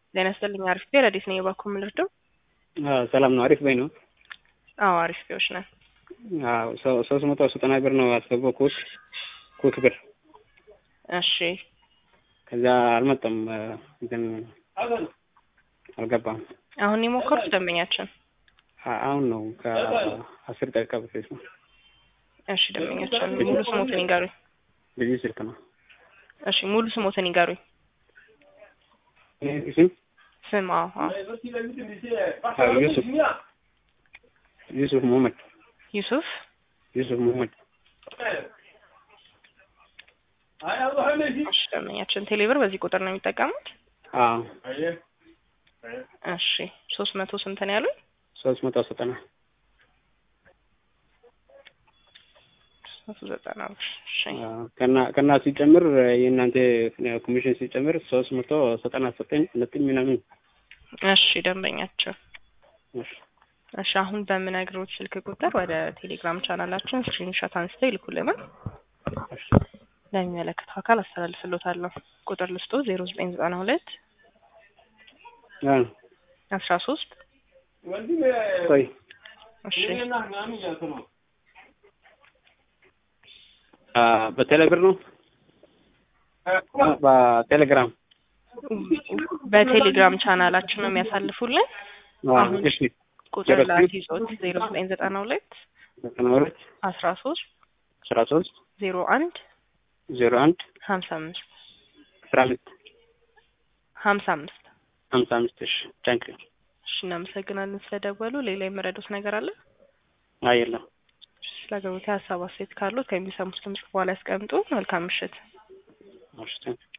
ጤና ይስጥልኝ። አሪፍ ቤር አዲስ ነኝ። የባኩ ምልርደው ሰላም ነው። አሪፍ በይ ነው። አዎ አሪፍ ቤዎች ነን። ሶስት መቶ ዘጠና ብር ነው ያስገባው ኩት ኩት ብር እሺ ከዛ አልመጣም፣ ግን አልገባም። አሁን የሞከሩት ደንበኛችን አሁን ነው ከአስር ደቂቃ በፊት ነው። እሺ ደንበኛችን ሙሉ ስሞትን ይንገሩኝ። ልዩ ስልክ ነው። እሺ ሙሉ ስሞትን ይንገሩኝ። ስም ስም? አዎ አዎ ዩሱፍ ዩሱፍ ሙሀመድ ዩሱፍ ዩሱፍ ሙሀመድ። እሺ ደንበኛችን ቴሌብር በዚህ ቁጥር ነው የሚጠቀሙት? አዎ እሺ ሶስት መቶ ስንት ነው ያሉኝ? ሶስት መቶ ዘጠና ሶስት ዘጠና ብር። እሺ ከና ከና ሲጨምር የእናንተ ኮሚሽን ሲጨምር ሶስት መቶ ዘጠና ዘጠኝ ነጥብ ምናምን። እሺ ደንበኛችን እሺ እሺ አሁን በምነግሮት ስልክ ቁጥር ወደ ቴሌግራም ቻናላችን ስክሪንሾት አንስተው ይልኩልናል። እሺ ለሚመለከተው አካል አስተላልፍሎታለሁ። ቁጥር ልስጦ ዜሮ ዘጠኝ ዘጠና ሁለት አ አስራ ሶስት ቆይ እሺ አ በቴሌብር ነው በቴሌግራም በቴሌግራም ቻናላችን ነው የሚያሳልፉልን። አሁን እሺ ቁጥር ላስይዞት ዜሮ ዘጠኝ ዘጠና ሁለት ዘጠና ሁለት አስራ ሶስት አስራ ሶስት ዜሮ አንድ ዜሮ አንድ ሀምሳ አምስት አስራ አምስት ሀምሳ አምስት ሀምሳ አምስት እሺ ታንክ ዩ እሺ እናመሰግናለን ስለደወሉ። ሌላ የመረዱት ነገር አለ? አይ የለም ስለ አገልግሎት ሀሳብ አስተያየት ካሉት ከሚሰሙት ድምጽ በኋላ ያስቀምጡ። መልካም ምሽት። እሺ ታንክ ዩ